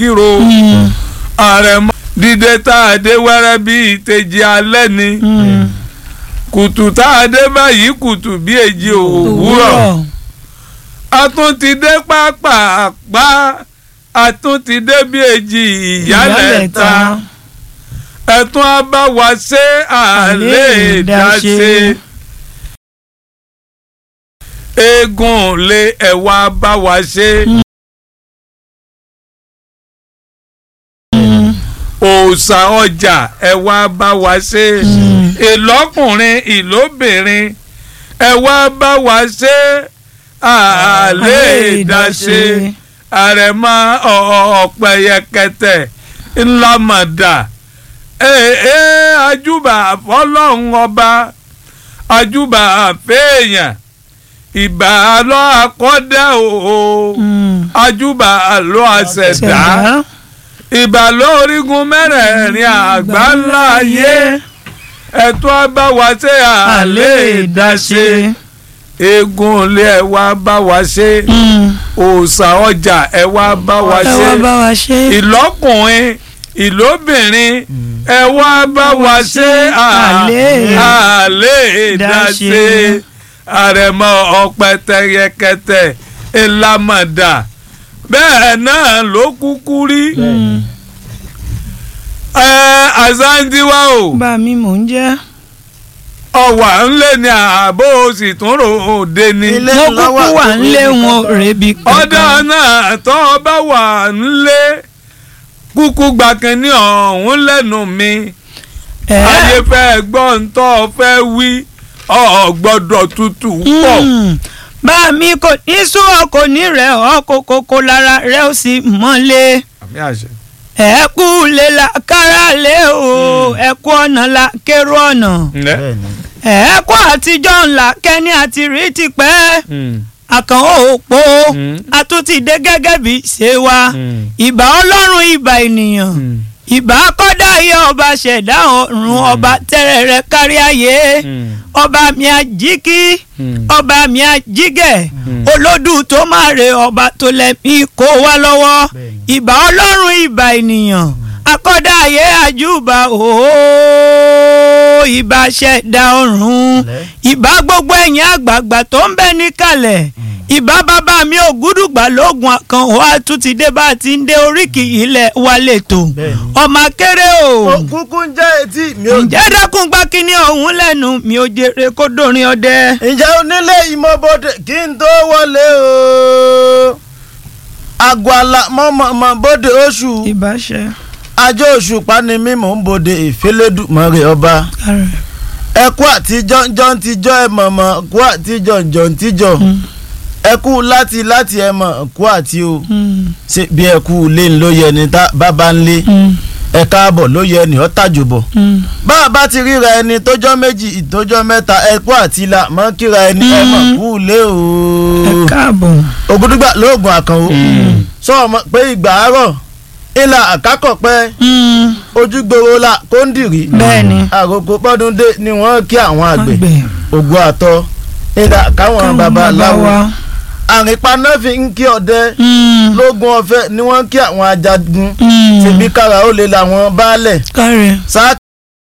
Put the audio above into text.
kíro àrẹ̀mọ dídé tá a dé wẹ́rẹ́ bí ìtẹ̀jì alẹ́ ni kùtù tá a dé báyìí kùtù bí èjì òwúrọ̀ a tún ti dé pápápá a tún ti dé bí èjì ìyálẹ̀ta ẹ̀tún á bá wa ṣe àlè ìdáṣe eégún lé ẹ̀wà bá wa ṣe. òòṣà ọjà ẹ wá bá wa ṣe ìlọ́kùnrin ìlóbìnrin ẹ wá bá wa ṣe àlè ìdáṣe àrẹ̀mọ ọ̀pẹ̀yẹkẹtẹ ńlámọ̀dà ee ajúbà fọlọ́run ọba ajúbà fèèyàn ìbà lọ́ akọ́dá o ajúbà lọ́ àṣẹ̀dá ìbà lórígun mẹ́rẹ̀ẹ̀rin àgbà ńlá ayé ẹ̀tọ́ bá wa ṣe àlè ìdáṣe eégún ilé ẹ wá bá wa ṣe òòṣà ọjà ẹ wá bá wa ṣe ìlọ́kùnrin ìlóbìnrin ẹ wá bá wa ṣe àlè ìdáṣe àrẹ̀mọ ọ̀pẹ̀tẹ̀ yẹkẹtẹ̀ ìlàmọ̀dà bẹ́ẹ̀ náà ló kúkú rí ẹ àzáńdíwá o. bá mi mò ń jẹ́. ọwà ńlẹ̀ ni ààbò sì tún rò òde ni. mo kúkú wà ńlé wọn rèébi kankan. ọ̀dà náà tó o bá wà ńlé kúkú gbàkan ní ọ̀hún lẹ́nu mi. ayé fẹ́ gbọ́ ń tọ́ fẹ́ wí ọ̀ gbọ́dọ̀ tutù pọ̀ bá mi kò ní sún ọ kò ní rẹ ọ kókókó lára rẹ ó sì mọ́lé. ẹ kú lè la kára lé o ẹ kú ọ̀nà la kérò ọ̀nà. ẹ kú àtijọ́ ńlá kẹ́ni àti rí tipẹ́ àkàn òpó àtúntìdé gẹ́gẹ́ bí ṣe wa ìbà ọlọ́run ìbà ènìyàn ìbà kọ́dá ayé ọba ṣẹ̀dá ọ̀run ọba tẹ́rẹ̀ rẹ̀ kárí ayé ọba mi àjíkí ọba mi àjígẹ̀ olódù tó máa re ọba tó lẹ́mí kó wá lọ́wọ́ ìbà ọlọ́run ìbà ènìyàn akọ́dá ayé àjùbà ooo ìbà ṣẹ̀dá ọ̀run ìbà gbogbo ẹ̀yin àgbààgbà tó ń bẹ níkàlẹ̀ ìbá bàbá mi ò gúdùgbà lóògùn kan wá tún ti dé bá a ti ń dé oríkì ilẹ̀ wa lẹ́tọ̀ ọmọ akéré o. òkúkú ń jẹ́ etí mi ò. ǹjẹ́ dákun gbá kínní ọ̀hún lẹ́nu mi ò jèrè kó dórin ọdẹ. ǹjẹ́ onílé ìmọ̀bọ̀dé kí n tó wọlé o. àgbàlá mọ̀mọ́ bóde oṣù. ìbáṣẹ. ajé oṣù pani mi mò ń bòde ìfẹ́lẹ́dùmọ̀rẹ́ ọba. ẹkú àtijọ́ jọ́ ń tijọ́ ẹ̀ mọ̀mọ́ kú àtijọ́ jọ́ ń tijọ́ ẹ kú láti láti ẹ mọ̀ kú àti o ṣe bí ẹ kú lé ń ló yẹ ni bàbá ń lé ẹ káàbọ̀ ló yẹ ni ọ́ tàjò bọ̀ bá a bá ti ríra ẹni tójọ́ méjì ìtójọ́ mẹ́ta ẹ kú àti la mọ́ kíra ẹni ẹ mọ̀ kú lé o. ẹ káàbọ̀. ògùdùgbà lóògùn àkànwó sọ ọmọ pé ìgbà àárọ̀ ìlà àkákọ̀pẹ́ ojúgbòrò la kóńdìrí bẹ́ẹ̀ni àròkọ pọ́dúndé ni wọ́n kí àwọn àgbẹ̀ ògùn àtọ ìlà káwọn babaláwo àrìnpa náà fi ń kí ọdẹ lógún ọ̀fẹ́ ni wọ́n kí àwọn ajagun tìbí kára ó lè làwọn baálẹ̀ sáà